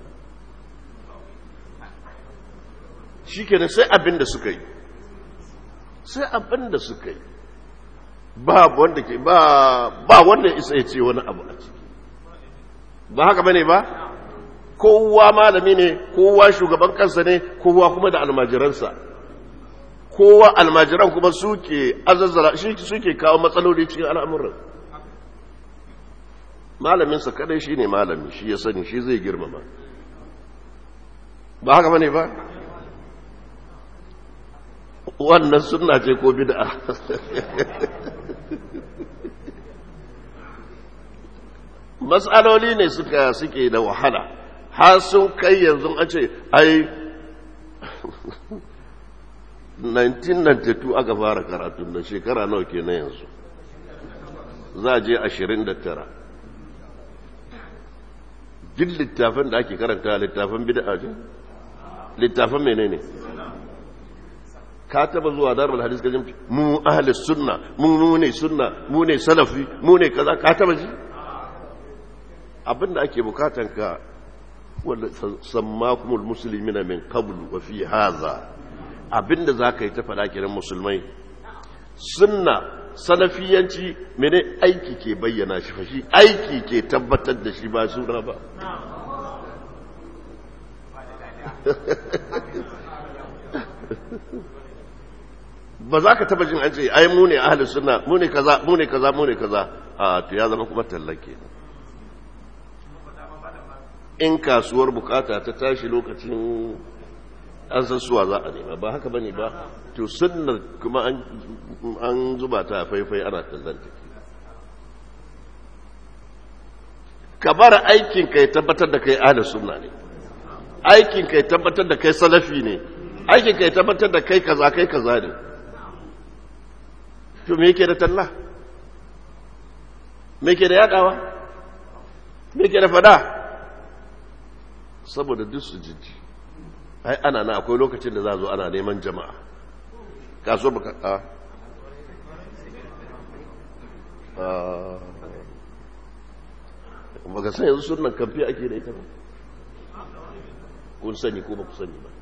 shi kenan sai abin da suka yi sai abin da suka yi ba wanda ke ba ba wanda isa ya ce wani abu a ciki ba haka bane ba kowa malami ne kowa shugaban kansa ne kowa kuma da almajiransa kowa almajiran kuma suke azazzara shi suke kawo matsaloli cikin al'amuran malaminsa kadai shi ne malami shi ya sani shi zai girmama ba haka bane ba wannan sunna ce ko bid'a matsaloli ne suka suke da wahala har sun kai yanzu an ce ai 1992 aka fara karatun da shekara nawa ke na yanzu za a je 29 duk littafin da ake karanta littafin bid'a ce littafin menene ka taba zuwa darul hadis ka jimci mu ahli sunna mu ne sunna mu ne salafi mu ne kaza ka taba ji abinda ake bukatan ka wanda sammakumul muslimina min qablu wa fi hadha abinda zaka yi ta fada kiran musulmai sunna salafiyanci mene aiki ke bayyana shi fashi aiki ke tabbatar da shi ba suna ba ba za ka taba jin an ce ai mu ne ahli sunna mu ne kaza mu ne kaza mu ne kaza a to ya zama kuma tallake in kasuwar bukata ta tashi lokacin an san suwa za a nema ba haka bane ba to sunnar kuma an zuba ta faifai ana tallanta ka bar aikin ka ya tabbatar da kai ahli sunna ne aikin ka ya tabbatar da kai salafi ne aikin ka ya tabbatar da kai kaza kai kaza ne to me yake da talla me yake da yadawa me yake da fada saboda duk su jiji ai ana na akwai lokacin da za zo ana neman jama'a kaso baka a baka san yanzu sunan kamfe ake da ita ba kun sani ko ba ku sani ba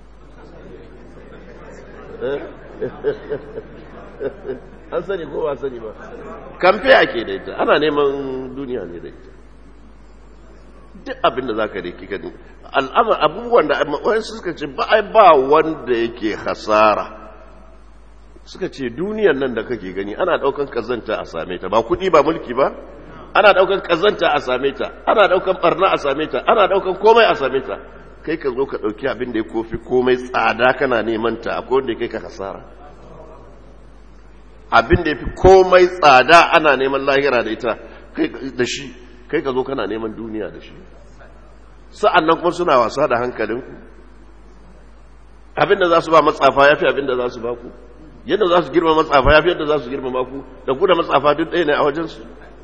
an sani ko ba sani ba kamfe ake da ita ana neman duniya ne da ita duk abin da za ka riki gani al'amar abubuwan da wani suka ce ba ai ba wanda yake hasara suka ce duniyan nan da kake gani ana daukan kazanta a same ta ba kudi ba mulki ba ana daukan kazanta a same ta ana daukan barna a same ta ana daukan komai a same ta kai ka zo ka dauki abin da ya kofi komai tsada kana neman ta akwai wanda ya kai ka hasara abin da ya fi komai tsada ana neman lahira da ita da shi kai ka zo kana neman duniya da shi sa'an nan kuma suna wasa da hankalinku abinda za su ba matsafa ya fi abinda za su ba ku yadda za su girma matsafa ya fi yadda za su girma ku da ku da matsafa duk ɗaya ne a wajensu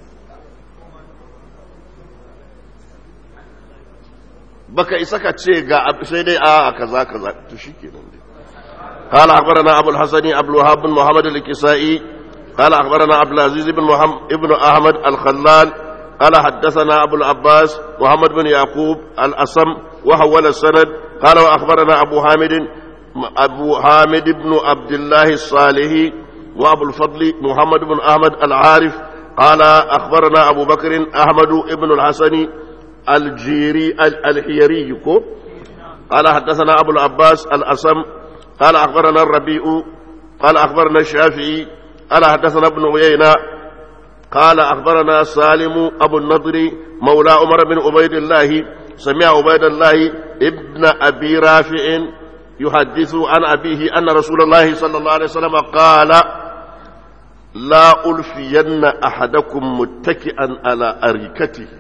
baka isa ka ce ga sai dai a kaza kaza to shi kenan dai قال أخبرنا أبو الحسن أبو الوهاب بن محمد الكسائي قال أخبرنا عبد العزيز بن محمد ابن أحمد الخلال قال حدثنا أبو العباس محمد بن يعقوب الأصم وحول السند قال وأخبرنا أبو حامد أبو حامد بن عبد الله الصالحي وأبو الفضل محمد بن أحمد العارف قال أخبرنا أبو بكر أحمد بن الحسن الجيري الحيري قال حدثنا أبو العباس الأصم قال أخبرنا الربيع قال أخبرنا الشافعي قال حدثنا ابن عيينة قال أخبرنا سالم أبو النضر مولى عمر بن عبيد الله سمع عبيد الله ابن أبي رافع يحدث عن أبيه أن رسول الله صلى الله عليه وسلم قال لا ألفين أحدكم متكئا على أريكته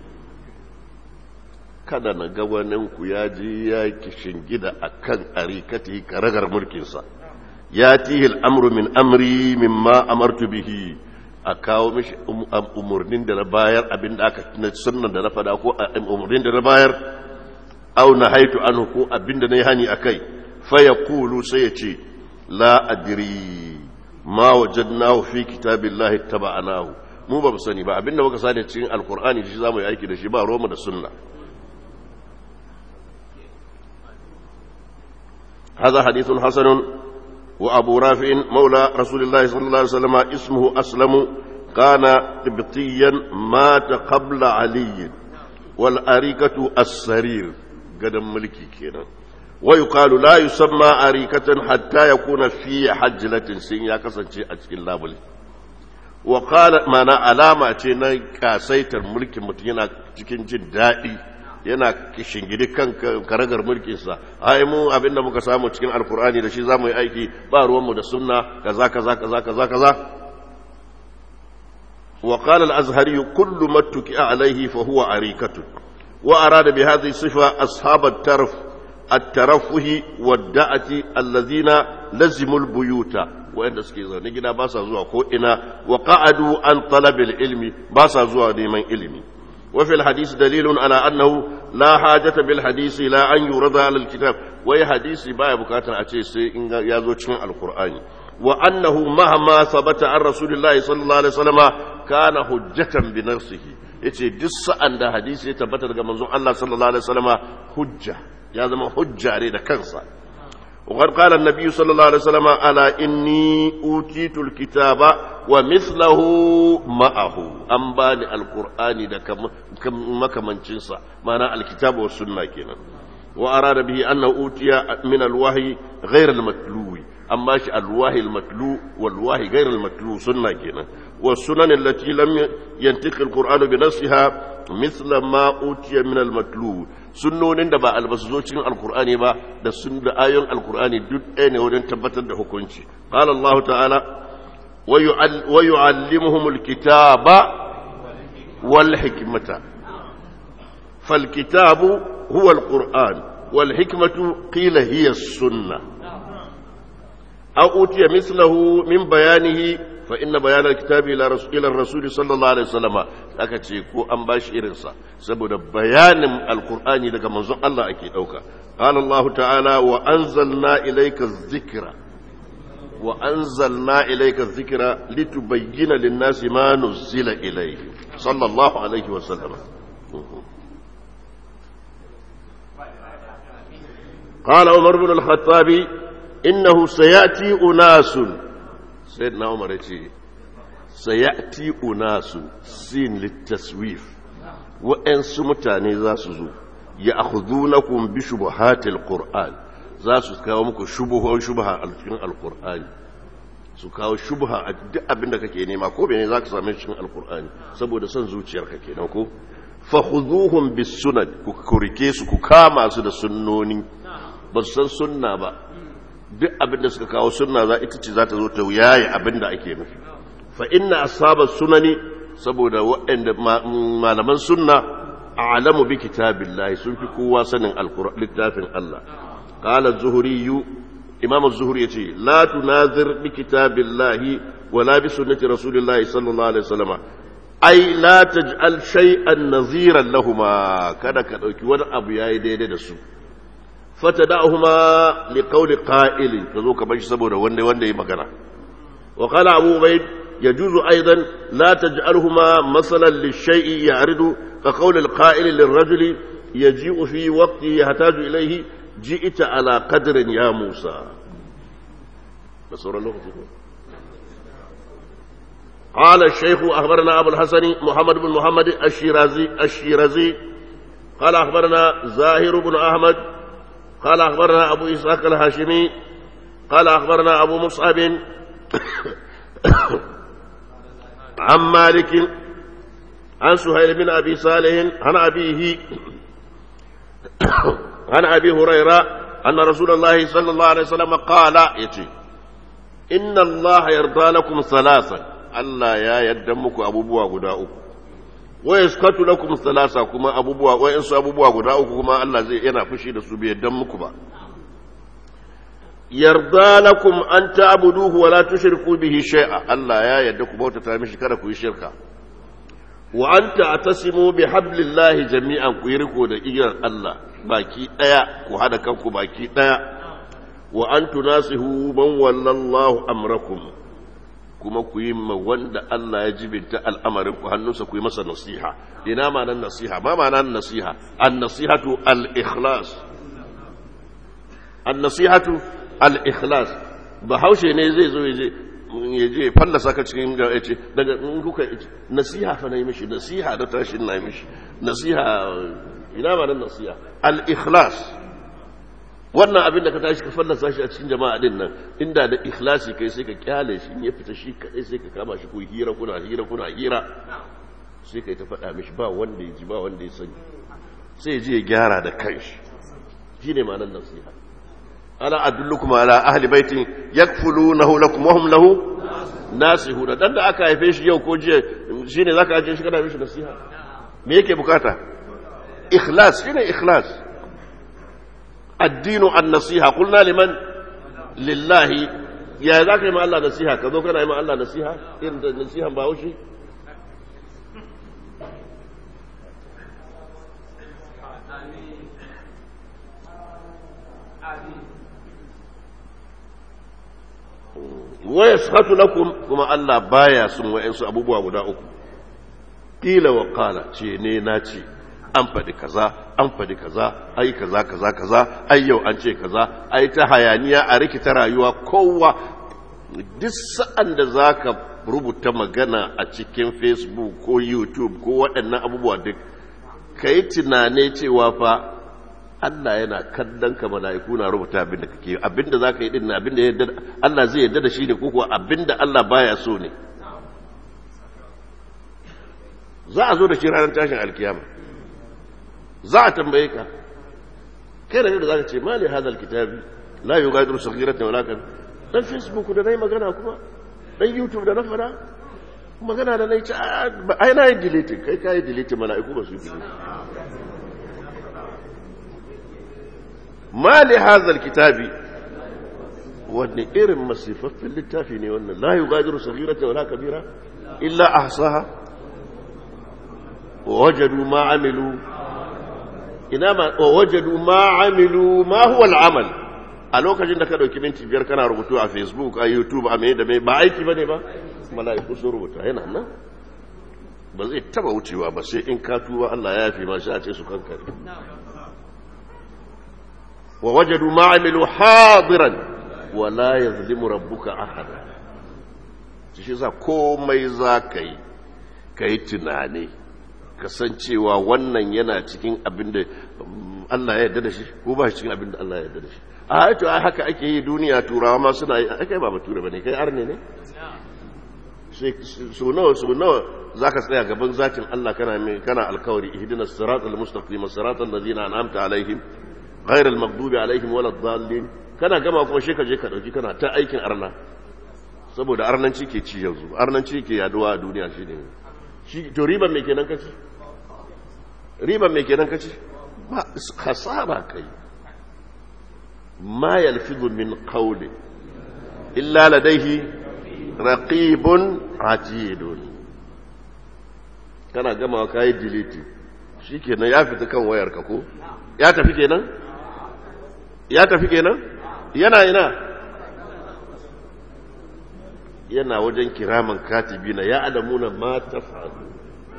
kada na ga waninku ya je ya kishin gida a kan arikati karagar mulkinsa ya tihil amru min amri mimma amartu bihi a kawo mishi umarnin da na bayar abin da aka na sunnan da na fada ko umarnin da na bayar au na haitu an ko abin da na yi hani a kai faya kulu sai ya ce la adiri ma wajadnahu fi kitabillahi taba'anahu mu ba mu sani ba abin da muka sani cikin alkur'ani shi zamu yi aiki da shi ba roma da sunna هذا حديث حسن وأبو رافع مولى رسول الله صلى الله عليه وسلم اسمه أسلم كان قبطيا مات قبل علي والأريكة السرير قدم ملكي كينا ويقال لا يسمى أريكة حتى يكون في حجلة سين يا كسنشي أتكين لابلي وقال ما أنا علامة تينا كاسيتر ملك متينا تكين جدائي yana shingidi kan karagar mulkinsa ai mu abinda muka samu cikin alkur'ani da shi za mu yi aiki ba ruwanmu da sunna kaza kaza kaza kaza kaza wa qala al-azhari kullu ma tuki'a alayhi fa huwa arikatu wa arada bi hadhihi sifa ashab at-tarf at-tarafuhi wad-da'ati alladhina lazimu al-buyuta wa'anda suke zaune gida ba sa zuwa ko ina wa qa'adu an talab al-ilmi ba sa zuwa neman ilimi وفي الحديث دليل على أنه لا حاجة بالحديث لا أن يرد على الكتاب وهي حديث باية بكاتا أتيس يازوج القرآن وأنه مهما ثبت عن رسول الله صلى الله عليه وسلم كان حجة بنفسه yace duk sa'an da hadisi ya tabbata daga manzon Allah sallallahu alaihi wasallama hujja ya zama hujja ne da kansa وقد قال النبي صلى الله عليه وسلم ألا إني أوتيت الكتاب ومثله معه أنباني القرآن دا كما كمان جنسا معنى الكتاب والسنة كنا وأراد به أنه أوتي من الوحي غير المتلو أما الوحي المتلو والوحي غير المتلو سنة كنا والسنن التي لم ينتقي القرآن بنفسها مثل ما أوتي من المتلو sunnonin da ba albasu cikin alkur'ani ba da sun da ayon alkur'ani duk ɗaya ne wajen tabbatar da hukunci qala Allah ta'ala wa yu'allimuhumul kitaba wal hikmata fal kitabu huwa alquran wal hikmatu qila hiya as-sunnah aw utiya mislahu min bayanihi fa inna bayanar kitabi ila rasuli sallallahu alaihi wasallama aka ce ko an bashi irinsa saboda bayanin alkur'ani daga manzon Allah ake dauka qala Allah ta'ala wa anzalna ilayka dhikra wa anzalna ilayka dhikra litubayyana lin-nasi ma nuzila ilayhi sallallahu alaihi wasallam قال عمر بن الخطاب إنه سيأتي أناس سيدنا عمر يقول سيأتي أناس سين للتسويف وإن سمتاني ذا سزو يأخذونكم بشبهات القرآن ذا سكاومكم شبهة شبهة القرآن su kawo shubha a duk abin da kake nema ko bene za ka same cikin alkur'ani saboda son zuciyarka kenan ko fa khuduhum bis sunan ku kurike su ku kama su da sunnoni ba su san sunna ba duk abin da suka kawo sunna za ita ce za ta zo ta yaye abin da ake nufi fa inna ashabas sunani saboda waɗanda malaman sunna a'lamu bi kitabillahi sun fi kowa sanin littafin Allah qala az-zuhri imam az-zuhri yace la tunazir bi kitabillahi wala bi sunnati rasulillahi sallallahu alaihi wasallam ai la taj'al shay'an naziran lahumma kada ka dauki wani abu yayi daidai da su فتدعهما لقول قائل كذوك باش سبودا وندي وندي مغنا وقال ابو عبيد يجوز ايضا لا تجعلهما مثلا للشيء يعرض كقول القائل للرجل يجيء في وقت يحتاج اليه جئت على قدر يا موسى بصور الله قال الشيخ اخبرنا ابو الحسن محمد بن محمد الشيرازي الشيرازي قال اخبرنا زاهر بن احمد قال أخبرنا أبو إسحاق الهاشمي قال أخبرنا أبو مصعب عن مالك عن سهيل بن أبي صالح عن أبيه عن أبي هريرة أن رسول الله صلى الله عليه وسلم قال يتي إن الله يرضى لكم ثلاثا ألا يا يدمك أبو بوا غداؤك wa yaskatu lakum thalatha kuma abubuwa wayansu abubuwa guda uku kuma Allah zai yana fushi da su bai yaddan muku ba yarda lakum an ta'buduhu wa la tushriku bihi shay'a Allah ya yarda ku bautata mishi kada ku yi shirka wa anta atasimu bi hablillahi jami'an ku yi riko da igiyar Allah baki daya ku hada kanku baki daya wa an tunasihu man wallallahu amrakum kuma ku yi ma wanda Allah ya jibinta al'amarin ku hannunsa ku yi masa nasiha ina ma nan nasiha ma ma nan nasiha an nasihatu al ikhlas an nasihatu al ikhlas bahaushe ne zai zo ya je fallasa ka cikin ga ya ce daga in kuka nasiha fa na yi mishi nasiha da tashin na yi mishi nasiha ina ma nan nasiha al ikhlas wannan abin da ka tashi ka fallasa shi a cikin jama'a din nan inda da ikhlasi kai sai ka kyale shi ya fita shi kadai sai ka kama shi ko hira kuna hira kuna hira sai kai ta faɗa mishi ba wanda ya ji ba wanda ya sani sai ya je ya gyara da kanshi shine ma'anar nasiha ala adullukum ala ahli baitin yakfulunahu lakum wa hum lahu nasihuna dan da aka haife shi yau ko jiya shine zaka aje shi kana mishi nasiha me yake bukata ikhlas shine ikhlas الدين النصيحة قلنا لمن لله يا ذاك ما الله نصيحة كذو كان ما الله نصيحة إن نصيحة باوشي ويسخط لكم كما الله بايا سم وإنسو أبو بوا غدا uku قيل وقال ce ne na ce an faɗi kaza an faɗi kaza ai kaza kaza kaza ai yau an ce kaza ai ta hayaniya a rikita rayuwa kowa duk sa'an da za ka rubuta magana a cikin facebook ko youtube ko waɗannan abubuwa duk ka yi tunane cewa fa Allah yana kallon ka mala'iku na rubuta abin da kake abin da za ka yi din abin da Allah zai yarda da shi ne ko kuwa abin da Allah baya so ne za a zo da shi ranar tashin alkiyama za a tambaye ka kai da da za ka ce mali hadal kitabi la yughadiru saghiratan wala kan dan facebook da nayi magana kuma dan youtube da na fara magana da nayi ai na yi delete kai kai delete mala'iku ba su yi delete mali hadal kitabi wanne irin masifaffin littafi ne wannan la yughadiru saghiratan wala kabira illa ahsaha ووجدوا ما عملوا إنما ووجدوا ما عملوا ما هو العمل a lokacin da ka ɗauki minti biyar kana rubutu a facebook a youtube a mai da mai ba aiki ba ne ba mala'iku sun rubuta yana nan ba zai taba wucewa ba sai in ka tuba Allah ya yafi ma shi a ce su kankare wa wajadu ma amilu hadiran wa la yazlimu rabbuka ahada shi za komai za ka yi ka yi tunani kasancewa wannan yana cikin abin da Allah ya yarda da shi ko ba shi cikin abin da Allah ya yarda da shi a haito ai haka ake yi duniya turawa ma suna yi kai ba bature bane kai arne ne so nawa so nawa zaka tsaya gaban zatin Allah kana mai kana alkawari ihdinas siratal mustaqim siratal ladzina an'amta alaihim ghairal maghdubi alaihim waladdallin kana gama kuma shi ka je ka dauki kana ta aikin arna saboda arnanci ke ci yanzu arnanci ke yaduwa a duniya shi ne shi to riban mai kenan kaci riban mai kenan kaci ba khasara kai ma yalfidu min qawli illa ladayhi raqibun atidun kana gama kai delete shikenan ya fita kan wayar ka ko ya tafi kenan ya tafi kenan yana ina yana wajen kiraman katibina ya alamuna ma ta faru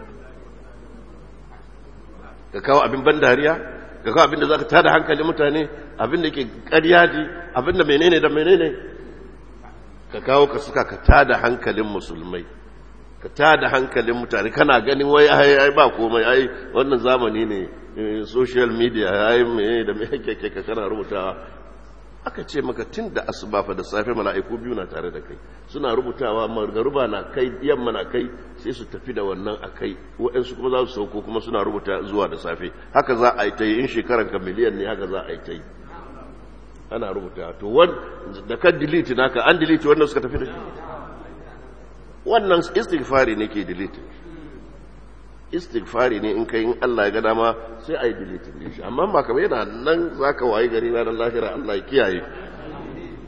ka kawo abin ban dariya ka kawo abin da za ka tada hankali mutane abin da ke ƙaryaji abin da menene da menene ka kawo ka suka ka tada hankalin musulmai ka tada hankalin mutane kana ganin wai ai ba komai ai wannan zamani ne social media ai me da me kake ka kana rubutawa aka ce maka tun da asuba fa da safe mala'iku biyu na tare da kai suna rubutawa margaruba na kai yamma na kai sai su tafi da wannan a kai waɗansu kuma za su sauko kuma suna rubuta zuwa da safe haka za a yi ta yi in shekaran ka miliyan ne haka za a yi ta yi ana rubuta to da kan delete naka an delete wannan suka tafi da shi wannan istighfari ne ke delete istighfari ne in kai in Allah ya ga dama sai a yi delete din shi amma ba kamar yana nan zaka wayi gari ranar lahira Allah ya kiyaye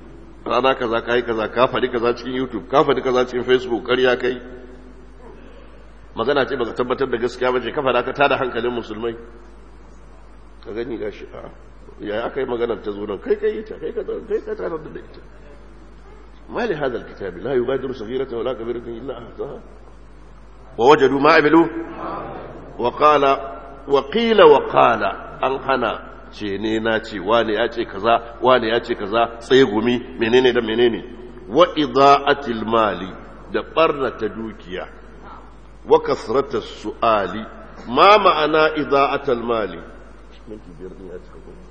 rana kaza ka yi kaza ka faɗi kaza cikin youtube ka faɗi kaza cikin facebook ƙarya kai magana ce baka tabbatar da gaskiya ba ce ka faɗa ka tada hankalin musulmai ka gani gashi a ya aka yi maganar ta zo nan kai kai ita kai ka kai ka tarar da ita ما لهذا الكتاب لا يغادر صغيرة ولا كبيرة إلا أحصاها ووجدوا ما عملوا وقال وقيل وقال أن أنا ce ne na ce wane ya ce kaza wane ya ce kaza tsaye gumi menene da menene wa ida'atil mali da barnata dukiya wa kasrata su'ali ma ma'ana ida'atal mali minti biyar din ya cika gobe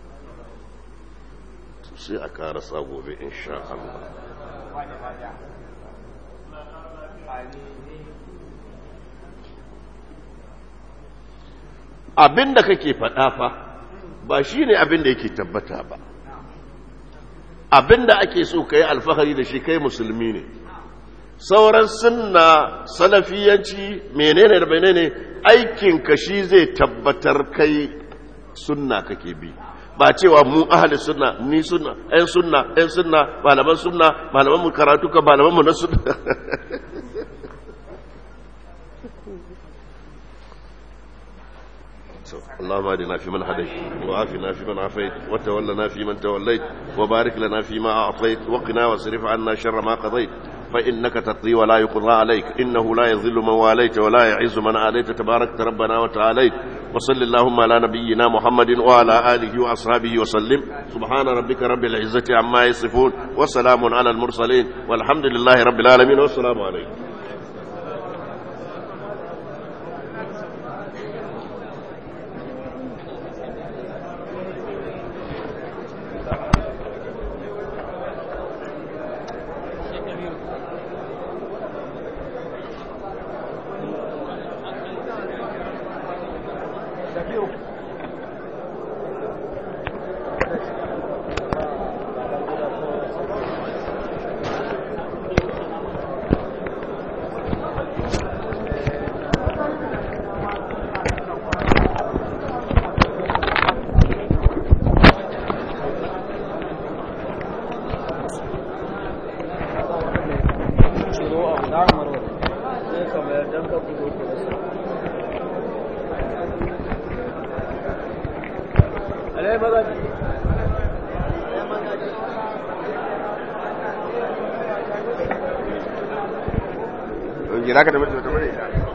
sai a karasa gobe insha Allah abin da kake faɗa fa ba shi ne abin da yake tabbata ba abin da ake so ka yi alfahari da shi kai musulmi ne sauran sunna salafiyanci menene da menene aikinka shi zai tabbatar kai sunna kake bi ba cewa mu ahli sunna ni sunna ɗan sunna ɗan sunna malaman sunna malaman mu karatu ka malaman mu na sunna اللهم اهدنا فيمن هديت وعافنا فيمن عافيت وتولنا فيمن توليت وبارك لنا فيما اعطيت وقنا واصرف عنا شر ما قضيت فانك تقضي ولا يقضى عليك انه لا يذل من واليت ولا يعز من عاديت تبارك ربنا وتعاليت وصل اللهم على نبينا محمد وعلى اله واصحابه وسلم سبحان ربك رب العزه عما يصفون وسلام على المرسلين والحمد لله رب العالمين والسلام عليكم Gira ka da mutum da